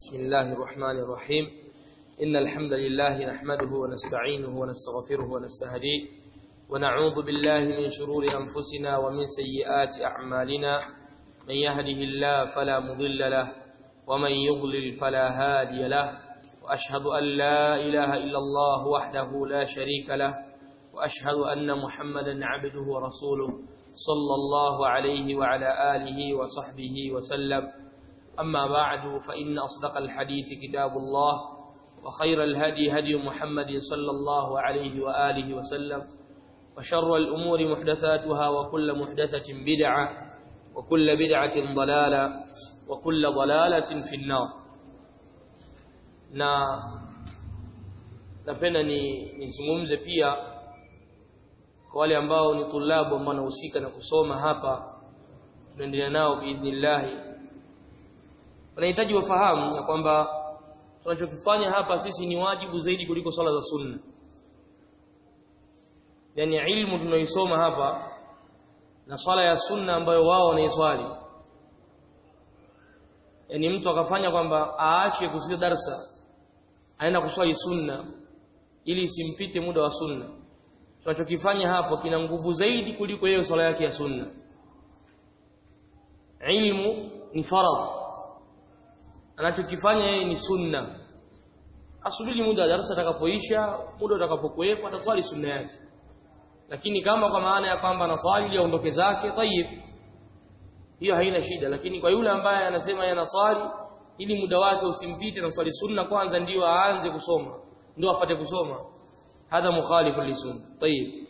بسم الله الرحمن الرحيم إن الحمد لله نحمده ونستعينه ونستغفره ونستهديه ونعوذ بالله من شرور أنفسنا ومن سيئات أعمالنا من يهده الله فلا مضل له ومن يضلل فلا هادي له وأشهد أن لا إله إلا الله وحده لا شريك له وأشهد أن محمدا عبده ورسوله صلى الله عليه وعلى آله وصحبه وسلم أما بعد فإن أصدق الحديث كتاب الله وخير الهدي هدي محمد صلى الله عليه وآله وسلم وشر الأمور محدثاتها وكل محدثة بدعة وكل بدعة ضلالة وكل ضلالة في النار na napenda ni nizungumze pia kwa wale ambao ni tulabu ambao wanahusika na kusoma hapa tunaendelea nao biidhnillah wanahitaji wafahamu ya kwamba tunachokifanya hapa sisi ni wajibu zaidi kuliko swala za sunna yani ilmu tunaisoma hapa na swala ya sunna ambayo wao wanaiswali yani mtu akafanya kwamba aache kusikia darsa aenda kuswali sunna ili isimpite muda wa sunna tunachokifanya hapo kina nguvu zaidi kuliko yeye swala yake ya sunna ilmu ni faradhi anachokifanya yeye ni sunna asubiri muda wa darasa atakapoisha muda utakapokuwepo ataswali sunna yake lakini kama kwa maana ya kwamba anaswali ili aondoke zake tayib hiyo haina shida lakini kwa yule ambaye anasema yeye anaswali ili muda wake usimpite na swali sunna kwanza ndio aanze kusoma ndio afate kusoma hadha mukhalifu lisunna tayib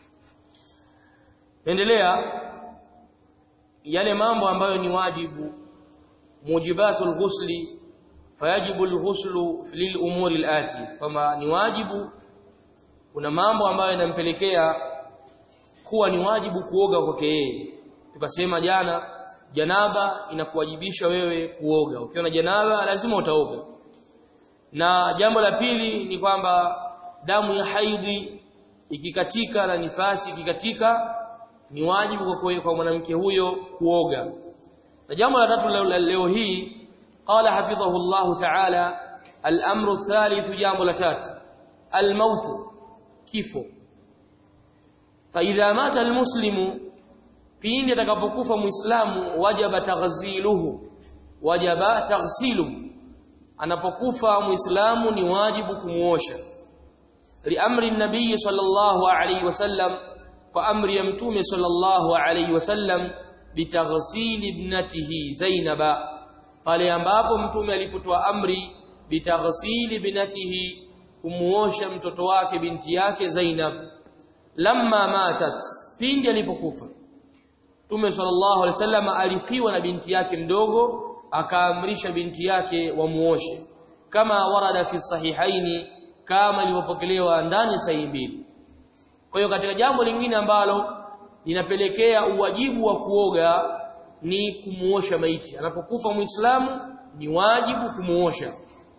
endelea yale mambo ambayo ni wajibu mujibatu alghusli fayajibu alghuslu lil umuri alati kama ni wajibu kuna mambo ambayo yanampelekea kuwa ni wajibu kuoga kwake yeye tukasema jana janaba inakuwajibisha wewe kuoga ukiona janaba lazima utaoga na jambo la pili ni kwamba damu ya haidhi ikikatika na nifasi ikikatika ni wajibu kwa kwa mwanamke huyo kuoga na jambo la tatu leo, leo hii qala hafidhahu Allah ta'ala al-amru thalith jambo la tatu al-maut kifo fa idha mata al-muslimu pindi atakapokufa muislamu wajaba taghziluhu wajaba taghsiluhu anapokufa muislamu ni wajibu kumuosha liamri nabii sallallahu alayhi wasallam kwa amri ya mtume sallallahu alayhi wasallam bitaghsil ibnatihi zainaba pale ambapo mtume alipotoa amri bitaghsil ibnatihi kumuosha mtoto wake binti yake Zainab lamma matat pindi alipokufa Mtume sallallahu alaihi wasallam alifiwa na binti yake mdogo akaamrisha binti yake wamuoshe kama warada fi sahihaini kama ilivyopokelewa ndani sahihi mbili kwa hiyo katika jambo lingine ambalo linapelekea uwajibu wa kuoga ni kumuosha maiti anapokufa muislamu ni wajibu kumuosha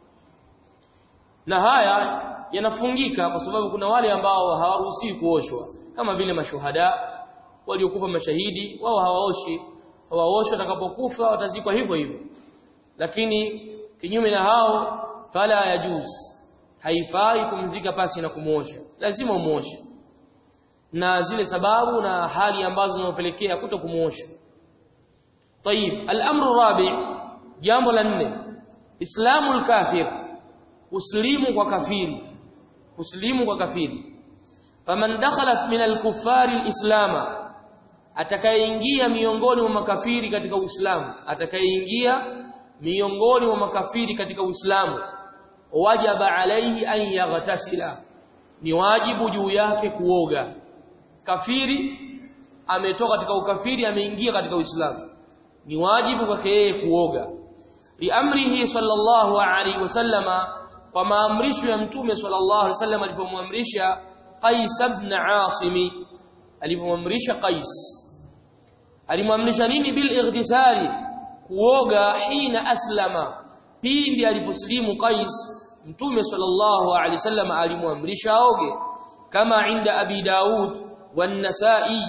na haya yanafungika kwa sababu kuna wale ambao hawaruhusiwi kuoshwa kama vile mashuhada waliokufa mashahidi wao hawaoshi hawaoshwa watakapokufa watazikwa hivyo hivyo lakini kinyume na hao fala yajuz haifai kumzika pasi na kumuosha lazima umuoshe na zile sababu na hali ambazo zinapelekea kuto kumuosha طيب الامر الرابع jambo la nne islamul kafir uslimu kwa kafiri uslimu kwa kafiri faman dakhala min al-kuffari al-islama atakayeingia miongoni mwa makafiri katika Uislamu atakayeingia miongoni mwa makafiri katika Uislamu wajaba alaihi an yaghtasila ni wajibu juu yake kuoga kafiri ametoka katika ukafiri ameingia katika Uislamu ni wajibu kwake yeye kuoga liamrihi sallallahu alaihi wasallama kwa maamrisho ya mtume sallallahu alaihi wasallam alipomwamrisha Qais ibn Asim alipomwamrisha Qais alimwamrisha nini bil ightisali kuoga hina aslama pindi aliposlimu Qais mtume sallallahu alaihi wasallam alimwamrisha aoge kama inda abi daud wan-nasa'i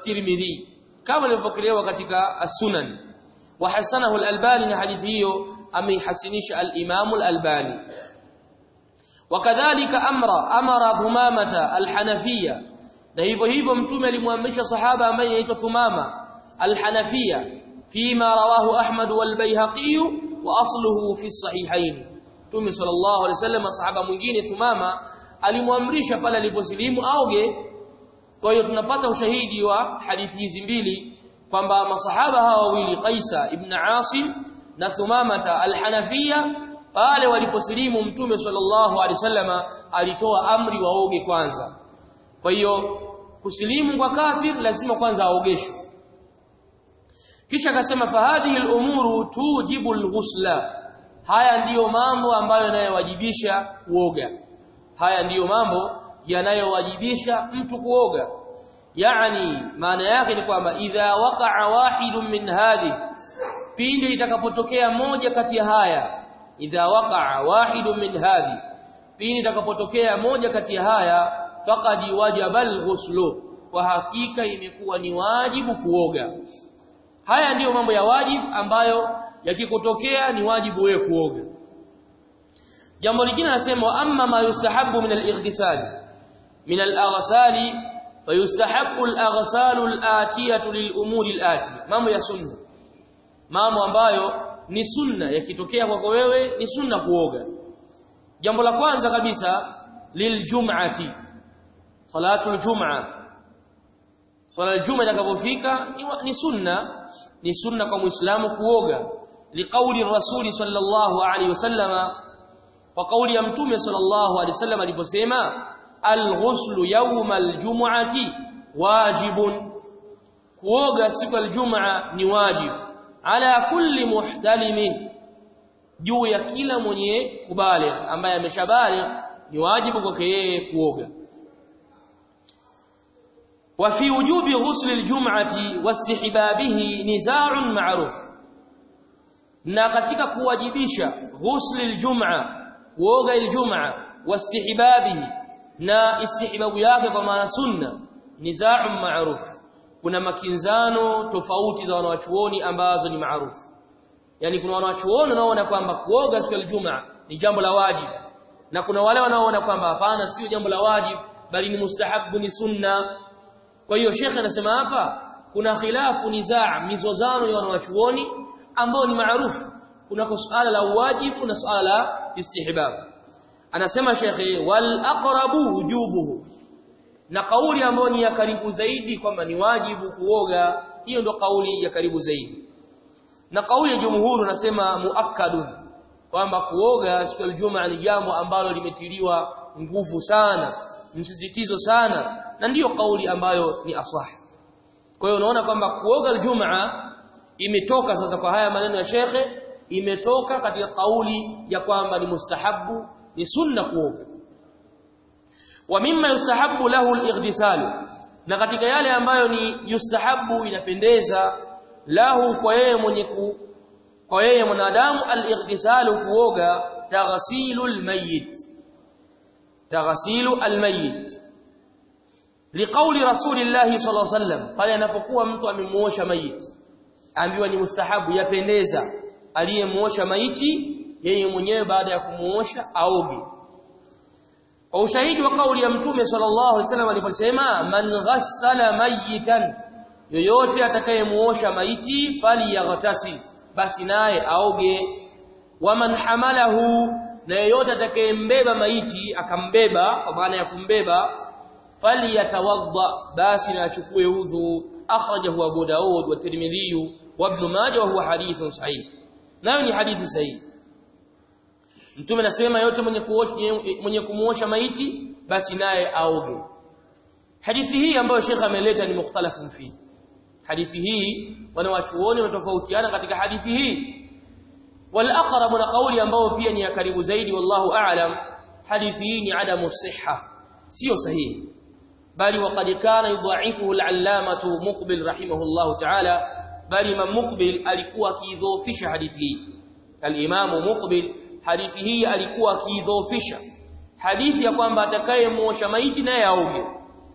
wat-tirmidhi kama ilipokelewa katika as-sunan wa hasanahu al-albani na hadithi hiyo ameihasinisha al-Imam al-Albani wakadhalika amra amara Thumamata al-Hanafiyya na hivyo hivyo mtume alimwamrisha sahaba ambaye anaitwa Thumama al-Hanafiyya fima rawahu Ahmad wal-Baihaqi wa asluhu fi sahihain mtume sallallahu alaihi wasallam sahaba mwingine Thumama alimwamrisha pale aliposilimu aoge kwa hiyo tunapata ushahidi wa hadithi hizi mbili kwamba masahaba hawa wawili Qaisa ibn Asim na Thumamata al-Hanafiyya pale waliposilimu mtume sallallahu alaihi wasallama alitoa amri waoge kwanza kwa hiyo kusilimu kwa kafir lazima kwanza aogeshwe kisha akasema fahadhihi al-umuru tujibu al-ghusla haya ndiyo mambo ambayo yanayowajibisha kuoga haya ndiyo mambo yanayowajibisha mtu kuoga yani maana yake ni kwamba idha waqa'a wahidun min hadhi pindi itakapotokea moja kati ya haya idha waqa'a wahidun min hadhi pindi itakapotokea moja kati ya haya faqad wajaba al-ghuslu kwa hakika imekuwa ni wajibu kuoga haya ndiyo mambo ya wajibu ambayo yakikutokea ni wajibu wewe kuoga jambo lingine nasema amma ma yustahabbu min al-ightisal min al-aghsali fayustahabbu al-aghsal al-atiyatu lil-umuri al-ati mambo ya sunna mambo ambayo ni sunna yakitokea kwako wewe ni sunna kuoga jambo la kwanza kabisa liljum'ati salatul jum'a swala aljum'a itakapofika ni sunna ni sunna kwa muislamu kuoga liqauli rasuli sallallahu alaihi wasallama kwa kauli ya mtume sallallahu alaihi wasallam aliposema alghuslu yawma aljum'ati wajibun kuoga siku aljum'a ni wajibu ala kulli muhtalimin juu ya kila mwenye kubaligh ambaye ameshabaligh ni wajibu kwake yeye kuoga وفي وجوب غسل الجمعة واستحبابه نزاع معروف na katika kuwajibisha ghusl aljum'a kuoga aljum'a wastihbabihi na istihbabu yake kwa maana sunna nizaa'un ma'ruf kuna makinzano tofauti za wanawachuoni ambazo ni maarufu yani kuna wanawachuoni wanaoona kwamba kuoga siku ya Ijumaa ni jambo la wajibu na kuna wale wanaoona kwamba hapana sio jambo la wajibu bali ni mustahabu ni sunna kwa hiyo shekhe anasema hapa kuna khilafu nizaa mizozano ya wanawachuoni ambao ni maarufu kuna suala la wajibu na suala la istihbab anasema shekhe wal aqrabu wujubuhu na kauli ambayo ni ya karibu zaidi kwamba ni wajibu kuoga hiyo ndo kauli ya karibu zaidi na kauli ya jumhuri unasema muakkadun kwamba kuoga siku ya Ijumaa ni jambo ambalo limetiliwa nguvu sana msisitizo sana na ndiyo kauli ambayo ni asah kwa hiyo unaona kwamba kuoga Ijumaa imetoka sasa kwa haya maneno ya shekhe imetoka katika kauli ya kwamba ni mustahabu ni sunna kuoga wa mimma yustahabu lahu al-ightisal na katika yale ambayo ni yustahabu inapendeza lahu kwa yeye mwenye ku kwa yeye mwanadamu al-ightisal kuoga taghsilul mayyit taghsilu al-mayyit liqauli rasulillahi sallallahu alaihi wasallam pale anapokuwa mtu amemuosha maiti ambiwa ni mustahabu yapendeza aliyemuosha maiti yeye mwenyewe baada ya kumuosha aoge kwa ushahidi wa kauli ya mtume sallallahu alaihi wasallam aliposema man ghassala mayitan yoyote atakayemuosha maiti falyaghtasil basi naye aoge waman hamalahu na yoyote atakayembeba maiti akambeba kwa maana ya kumbeba falyatawadda basi na achukue udhu akhrajahu abu daud wa tirmidhi wa ibn majah wa huwa hadithun sahih nayo ni hadithi sahihi Mtume anasema yote mwenye kuosha mwenye kumuosha maiti basi naye aoge. Hadithi hii ambayo Sheikh ameleta ni mukhtalafun fi. Hadithi hii wanawachuoni wametofautiana katika hadithi hii. Wal aqrab na kauli ambayo pia ni ya karibu zaidi wallahu a'lam hadithi hii ni adamu sihha sio sahihi bali waqad kana yudha'ifuhu al-allamatu muqbil rahimahullahu ta'ala bali imam muqbil alikuwa akidhoofisha hadithi hii al-imam muqbil hadithi hii alikuwa akiidhoofisha hadithi ya kwamba atakayemuosha maiti naye aoge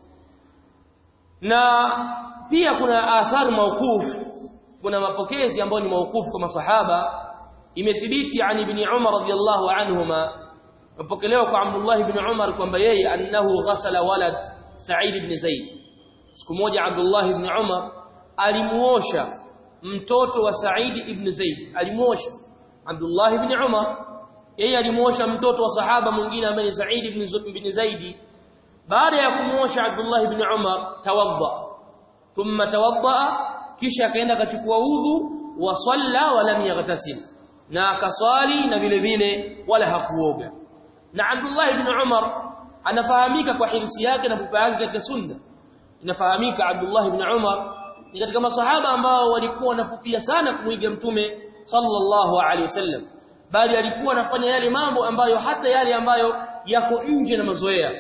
na pia kuna athari maukufu kuna mapokezi ambayo ni maukufu kwa masahaba imethibiti an ibn Umar radiyallahu anhuma mpokelewa kwa Abdullah ibn Umar kwamba yeye annahu ghasala walad Sa'id ibn Zaid siku moja Abdullah ibn Umar alimuosha mtoto wa Sa'id ibn Zaid alimuosha Abdullah ibn Umar yeye alimuosha mtoto wa sahaba mwingine ambaye ni Sa'id ibn Zaid baada ya kumuosha Abdullah ibn Umar tawadda thumma tawadda kisha akaenda akachukua udhu wa salla wa lam yaghtasil na akaswali na vile vile wala hakuoga na Abdullah ibn Umar anafahamika kwa hirsi yake na pupa yake katika sunna inafahamika Abdullah ibn Umar ni katika masahaba ambao walikuwa wanapupia sana kumuiga mtume sallallahu alaihi wasallam bali alikuwa anafanya yale mambo ambayo hata yale ambayo yako nje na mazoea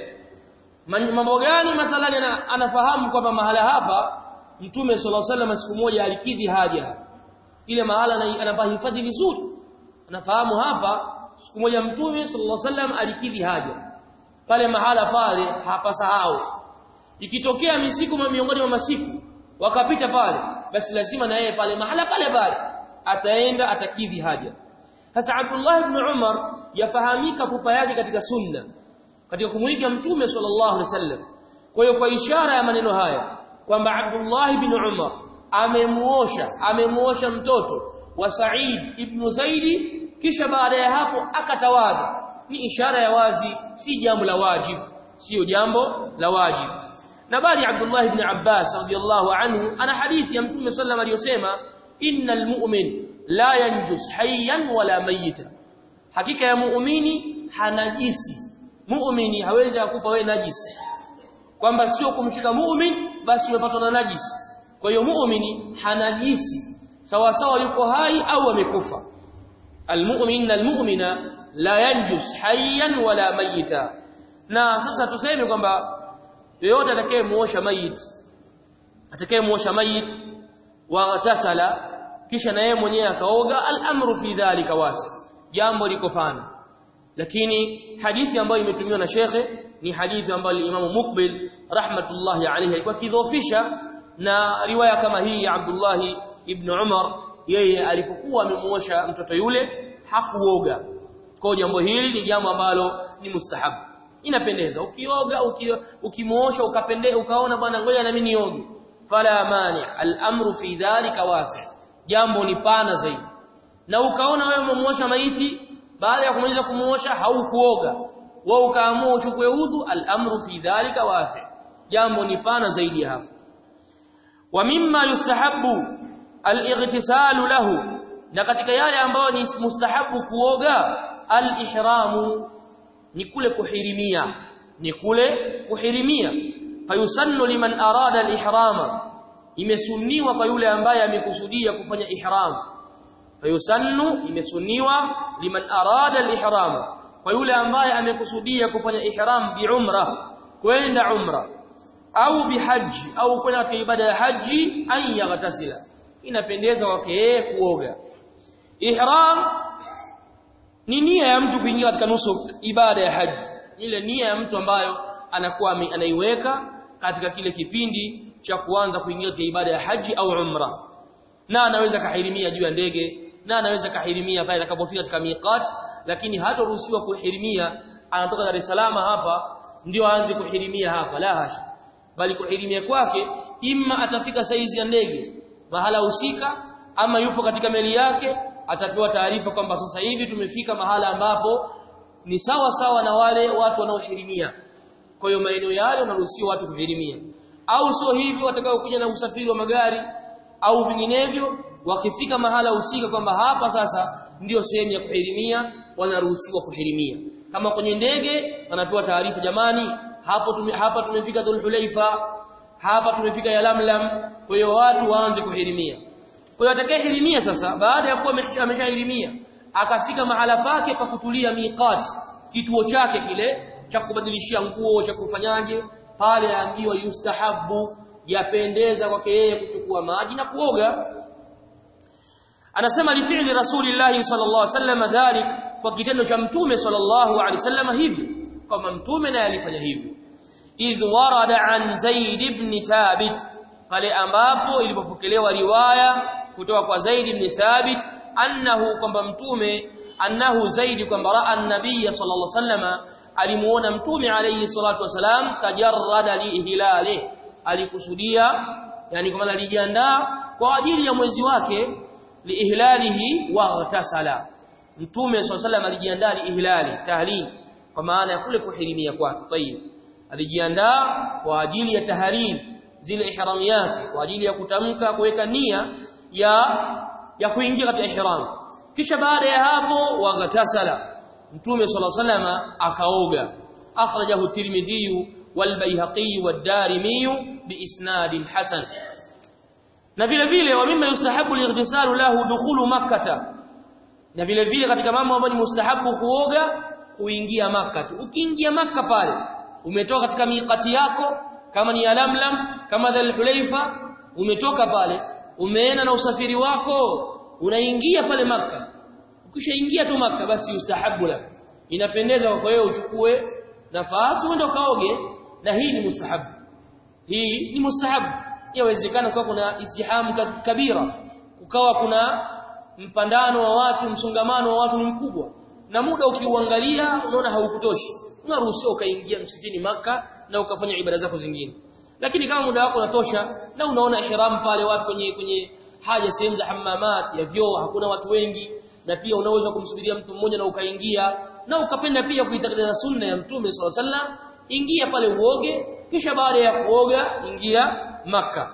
mambo gani mathalani anafahamu kwamba mahala hapa mtume sallallahu alaihi wasallam siku moja alikidhi haja ile mahala anapahifadhi vizuri anafahamu hapa siku moja mtume sallallahu alaihi wasallam alikidhi haja pale mahala pale hapasahau ikitokea misiku miongoni mwa masiku wakapita pale basi lazima na yeye pale mahala pale pale ataenda atakidhi haja sasa Abdullah ibn Umar yafahamika pupa yake katika sunna katika kumuiga mtume sallallahu alaihi wasallam kwa hiyo kwa ishara ya maneno haya kwamba Abdullah ibn Umar amemuosha amemuosha mtoto wa Sa'id ibn Zaidi kisha baada ya hapo akatawadha ni ishara ya wazi si jambo la wajibu sio jambo la wajibu na bali Abdullah ibn Abbas radiyallahu anhu ana hadithi ya Mtume sallam aliyosema innal mu'min la yanjus hayyan wala mayita hakika ya muumini hanajisi muumini hawezi kukupa wewe najisi kwamba sio kumshika muumini basi umepatwa na najisi kwa hiyo muumini hanajisi sawa sawa yuko hai au amekufa almu'min almu'mina la yanjus hayyan wala mayita na sasa tuseme kwamba yeyote atakayemuosha mayit atakayemuosha mayit wa tasala kisha na yeye mwenyewe akaoga al-amru fi dhalika wasi jambo liko pana lakini hadithi ambayo imetumiwa na shekhe ni hadithi ambayo Imam Muqbil rahmatullahi alayhi alikuwa kidhofisha na riwaya kama hii ya Abdullah ibn Umar yeye alipokuwa amemuosha mtoto yule hakuoga kwa jambo hili ni jambo ambalo ni mustahabu inapendeza ukioga ukimuosha ukapende ukaona bwana ngoja na mimi nioge fala mani al-amru fi dhalika wasi jambo ni pana zaidi na ukaona wewe umemuosha maiti baada ya kumaliza kumuosha haukuoga wewe ukaamua uchukue udhu al-amru fi dhalika wasi jambo ni pana zaidi hapo wa mimma yustahabu al-ightisalu lahu na katika yale ambayo ni mustahabu kuoga al-ihramu ni kule kuhirimia ni kule kuhirimia fayusannu liman arada al-ihrama imesunniwa kwa yule ambaye amekusudia kufanya ihram fayusannu imesunniwa liman arada al-ihrama kwa yule ambaye amekusudia kufanya ihram bi umra kwenda umra au bihaji au kwenda katika ibada ya haji an yaghtasila inapendeza kwake yeye kuoga ihram ni nia ya mtu kuingia katika nusu ibada ya haji ile nia ya mtu ambayo anakuwa anaiweka katika kile kipindi cha kuanza kuingia katika ibada ya haji au umra na anaweza kahirimia juu ya ndege na anaweza kahirimia pale atakapofika katika miqat lakini hataruhusiwa kuhirimia anatoka Dar es Salaam hapa ndio aanze kuhirimia hapa la hasha bali kuhirimia kwake imma atafika saizi ya ndege mahala husika ama yupo katika meli yake atapewa taarifa kwamba sasa hivi tumefika mahala ambapo ni sawa sawa na wale watu wanaohirimia kwa hiyo maeneo yale wanaruhusiwa watu kuhirimia au sio hivyo watakaokuja na usafiri wa magari au vinginevyo wakifika mahala husika kwamba hapa sasa ndiyo sehemu ya kuhirimia wanaruhusiwa kuhirimia kama kwenye ndege wanapewa taarifa jamani hapo tume, hapa tumefika Dhulhulaifa hapa tumefika Yalamlam kwa hiyo watu waanze kuhirimia kwa hiyo atakayehirimia sasa baada ya kuwa ameshahirimia akafika mahala pake pa kutulia miqat kituo chake kile cha kubadilishia nguo cha kufanyaje pale aambiwa yustahabu yapendeza kwake yeye kuchukua maji na kuoga anasema li fi'li rasulillahi sallallahu alaihi wasallam dhalik kwa kitendo cha mtume sallallahu alaihi wasallam hivyo kama mtume naye alifanya hivyo idh warada an zaid ibn thabit pale ambapo ilipopokelewa riwaya kutoka kwa zaid ibn thabit annahu kwamba mtume annahu zaidi kwamba raa an-nabiy sallallahu alaihi wasallam alimuona mtume alayhi salatu wasalam tajarrada liihlali alikusudia yani kwa maana alijiandaa kwa ajili ya mwezi wake liihlalihi wa tasala mtume sallallahu alayhi alijiandaa liihlali tahlil kwa maana ya kule kuhirimia kwake tayib alijiandaa kwa ajili ya tahlil zile ihramiyati kwa ajili ya kutamka kuweka nia ya ya kuingia katika ihram kisha baada ya hapo wagatasala mtume sallallahu alayhi wasallam akaoga akhrajahu tirmidhi wal bayhaqi wad darimi biisnad hasan na vile vile wa mimma yustahabu lightisalu lahu dukhulu makkah na vile vile katika mambo ambayo ni mustahabu kuoga kuingia makkah ukiingia makkah pale umetoka katika miqati yako kama ni alamlam kama dhal hulaifa umetoka pale umeenda na usafiri wako unaingia pale makkah ukishaingia tu makkah basi yustahabu lak inapendeza kwa wewe uchukue nafasi uende ukaoge na hii ni mustahabu hii ni mustahabu yawezekana kwa kuna istihamu kabira ukawa kuna mpandano wa watu msongamano wa watu ni mkubwa na muda ukiuangalia unaona haukutoshi unaruhusiwa ukaingia msikitini maka na ukafanya ibada zako zingine lakini kama muda wako unatosha na unaona ihram pale watu kwenye kwenye haja sehemu za hamamat ya vyoo hakuna watu wengi na pia unaweza kumsubiria mtu mmoja na ukaingia na ukapenda pia kuitekeleza sunna ya mtume swalla sallam ingia pale uoge kisha baada ya kuoga ingia maka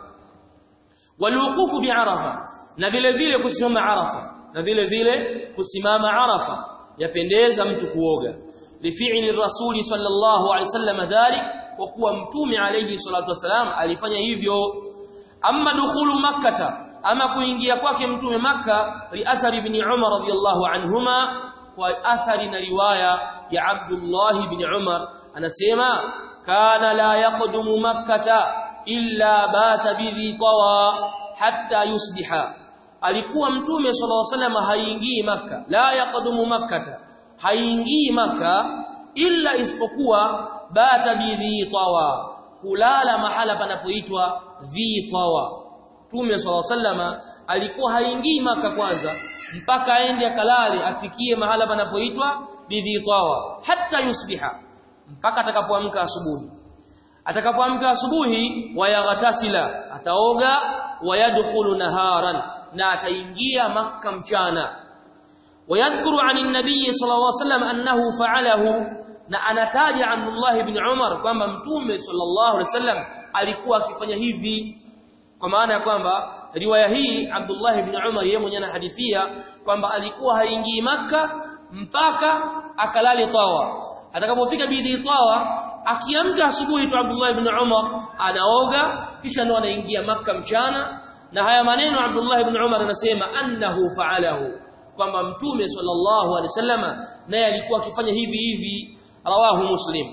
waluqufu bi'arafa na vile vile kusimama arafa na vile vile kusimama arafa yapendeza mtu kuoga lifi'li rasuli sallallahu alaihi wasallam dhalik kwa kuwa mtume alayhi salatu wasalam alifanya hivyo amma dukhulu makkata ama kuingia kwake mtume makka li athari ibn umar radiyallahu anhuma kwa athari na riwaya ya abdullah ibn umar anasema kana la yaqdumu makkata illa bata bidhi tawa hatta yusbiha alikuwa mtume sallallahu alaihi wasallam haingii makka la yaqdumu makkata haingii makka illa isipokuwa bata bidhi tawa kulala mahala panapoitwa dhi tawa mtume sallallahu alaihi wasallam alikuwa haingii maka kwanza mpaka aende akalale afikie mahala panapoitwa bidhi tawa hatta yusbiha mpaka atakapoamka asubuhi atakapoamka asubuhi wayaghtasila ataoga wayadkhulu naharan na ataingia makka mchana ويذكر عن النبي صلى الله عليه وسلم أنه فعله na anataja Abdullah ibn Umar kwamba mtume sallallahu alaihi wasallam alikuwa akifanya hivi kwa maana ya kwamba riwaya hii Abdullah ibn Umar yeye mwenyewe anahadithia kwamba alikuwa haingii maka mpaka akalale tawa atakapofika bidhi tawa akiamka asubuhi tu Abdullah ibn Umar anaoga kisha ndo anaingia maka mchana na haya maneno Abdullah ibn Umar anasema annahu fa'alahu kwamba mtume sallallahu alaihi wasallama naye alikuwa akifanya hivi hivi rawahu muslim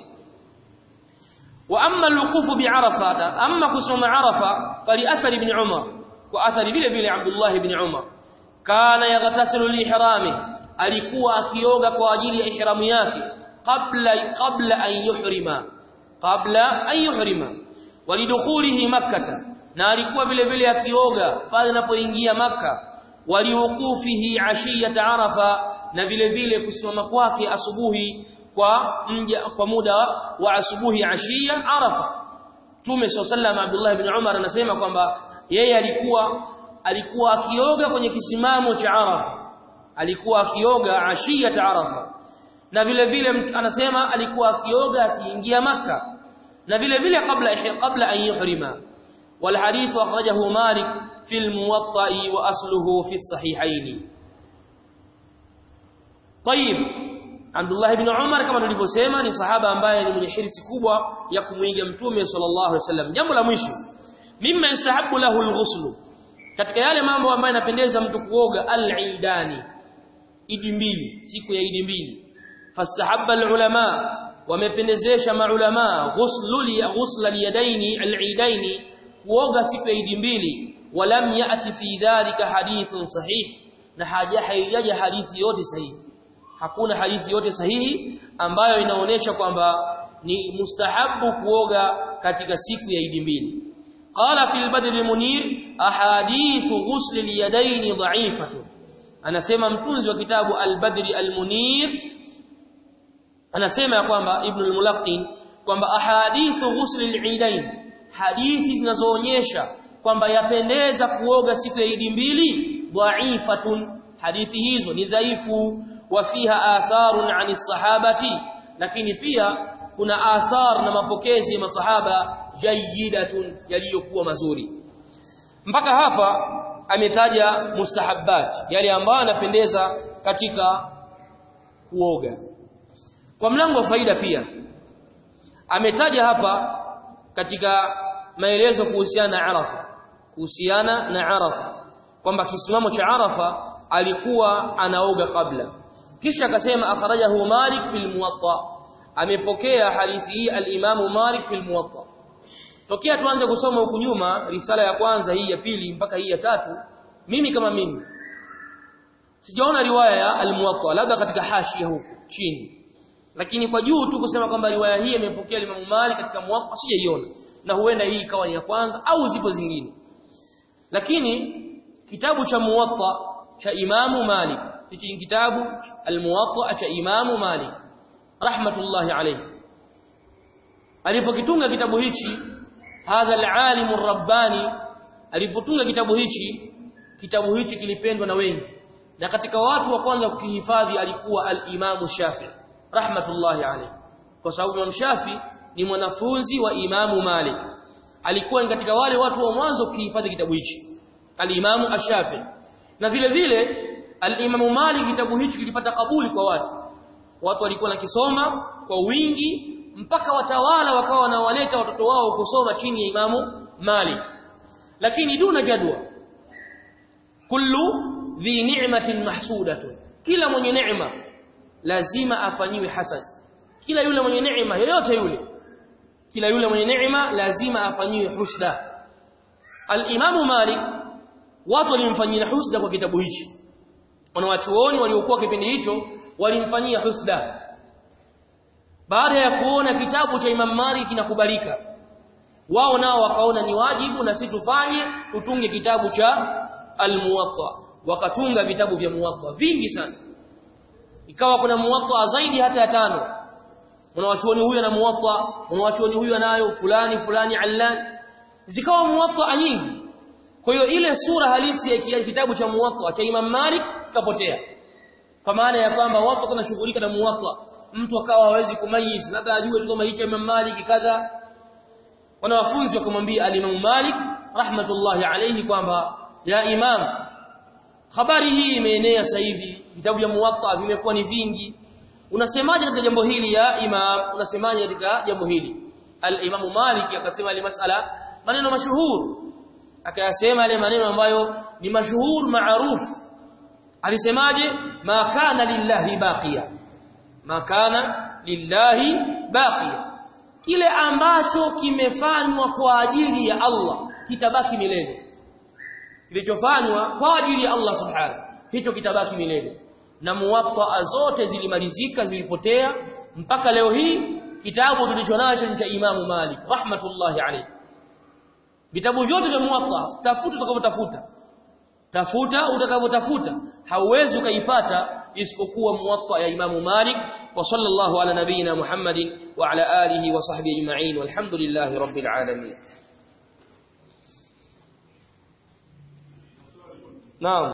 wa amma al-wuquf bi arafata amma kusoma arafa fali athari ibn umar wa athari vile vile abdullah ibn umar kana yaghtasilu li-ihrami alikuwa akioga kwa ajili ya ihramu yake qabla qabla an yuhrima qabla an yuhrima walidukhulihi makkah na alikuwa vile vile akioga pale anapoingia makkah waliwukufihi ashiyata arafa na vile vile kusimama kwake asubuhi kwa mja kwa muda wa asubuhi ashia arafa Mtume sallallahu Abdullah ibn Umar anasema kwamba yeye alikuwa alikuwa akioga kwenye kisimamo cha Arafa alikuwa akioga ashiyata arafa na vile vile anasema alikuwa akioga akiingia maka na vile vile kabla kabla an yuhrima wal hadith akhrajahu Malik في الموطأ وأصله في الصحيحين طيب عبد الله بن عمر kama tulivyosema ni sahaba ambaye ni mwenye hirsi kubwa ya kumuiga mtume sallallahu alaihi wasallam jambo la mwisho mimma yastahabu lahu alghusl katika yale mambo ambayo yanapendeza mtu kuoga al-idani idi mbili siku ya idi mbili fastahabba alulama wamependezesha maulama ghuslu li ghusla liyadaini al-idaini kuoga siku ya idi mbili ولم يأتي في ذلك حديث صحيح na haja haijaja hadithi yote sahihi hakuna hadithi yote sahihi ambayo inaonyesha kwamba ni mustahabu kuoga katika siku ya Idi mbili qala fil badr al munir ahadithu ghusl al yadayn dha'ifatu anasema mtunzi wa kitabu al-Badri al-Munir anasema ya kwamba Ibn al-Mulaqqin kwamba ahadithu ghusl al-Eidain hadithi zinazoonyesha kwamba yapendeza kuoga siku ya Idi mbili dhaifatun hadithi hizo ni dhaifu wa fiha atharun ani sahabati lakini pia kuna athar na mapokezi ya masahaba jayidatun yaliyokuwa mazuri mpaka hapa ametaja mustahabbat yale ambayo yanapendeza katika kuoga kwa mlango wa faida pia ametaja hapa katika maelezo kuhusiana na Arafa kuhusiana na Arafa kwamba kisimamo cha Arafa alikuwa anaoga kabla kisha akasema akhrajahu Malik fil Muwatta amepokea hadithi hii al-Imam Malik fil Muwatta tokea tuanze kusoma huku nyuma risala ya kwanza hii ya pili mpaka hii ya tatu mimi kama mimi sijaona riwaya ya al-Muwatta labda katika hashia huku chini lakini kwa juu tu kusema kwamba riwaya hii imepokea Imam Malik katika Muwatta sijaiona na huenda hii ikawa ni ya kwanza au zipo zingine lakini kitabu cha Muwatta cha Imamu Malik hichi ni kitabu al-Muwatta cha Imamu Malik rahmatullahi alayhi alipokitunga kitabu hichi hadha al-alim ar-rabbani alipotunga kitabu hichi kitabu hichi kilipendwa na wengi na katika watu wa kwanza kukihifadhi alikuwa al-Imam Shafi rahmatullahi alayhi kwa sababu Imam Shafi ni mwanafunzi wa Imamu Malik alikuwa ni katika wale watu wa mwanzo kukihifadhi kitabu hichi al-Imamu Ash-Shafi na vile vile al-Imamu Malik kitabu hichi kilipata kabuli kwa watu watu walikuwa nakisoma kwa wingi mpaka watawala wakawa wanawaleta watoto wao kusoma chini ya Imamu Malik lakini duna jadwa kullu dhi ni'matin mahsudatun kila mwenye neema lazima afanyiwe hasan kila yule mwenye neema yoyote yule kila yule mwenye neema lazima afanyiwe husda al-Imamu Malik watu walimfanyia husda kwa kitabu hichi wanawachuoni waliokuwa kipindi hicho walimfanyia husda baada ya kuona kitabu cha Imam Malik kinakubalika wao nao wakaona ni wajibu na si tufanye tutunge kitabu cha al-Muwatta wakatunga vitabu vya Muwatta vingi sana ikawa kuna Muwatta zaidi hata ya tano unawachuoni huyu ana Muwatta unawachuoni huyu anayo fulani fulani allan zikawa Muwatta nyingi kwa hiyo ile sura halisi ya kitabu cha Muwatta cha Imam Malik kikapotea kwa maana ya kwamba watu wanashughulika na Muwatta mtu akawa hawezi kumayiz labda ajue tu kama hicho Imam Malik kadha wanawafunzi wakamwambia al-Imam Malik rahmatullahi alayhi kwamba ya Imam habari hii imeenea sasa hivi vitabu vya Muwatta vimekuwa ni vingi unasemaje katika jambo hili ya Imam unasemaje katika jambo hili al-Imam Malik akasema ile masala maneno mashuhur akayasema yale maneno ambayo ni mashuhur maarufu alisemaje ma kana lillahi baqiya ma kana lillahi baqiya kile ambacho kimefanywa kwa ajili ya Allah kitabaki milele kilichofanywa kwa ajili ya Allah subhanahu hicho kitabaki milele na muwatta zote zilimalizika zilipotea mpaka leo hii kitabu tulichonacho ni cha Imamu Malik rahmatullahi alayhi vitabu vyote vya muwatta tafuta utakavyotafuta tafuta utakavyotafuta hauwezi ukaipata isipokuwa muwatta ya Imamu Malik wa sallallahu ala nabiyina Muhammadin wa ala alihi wa sahbihi ajma'in walhamdulillahi rabbil alamin Naam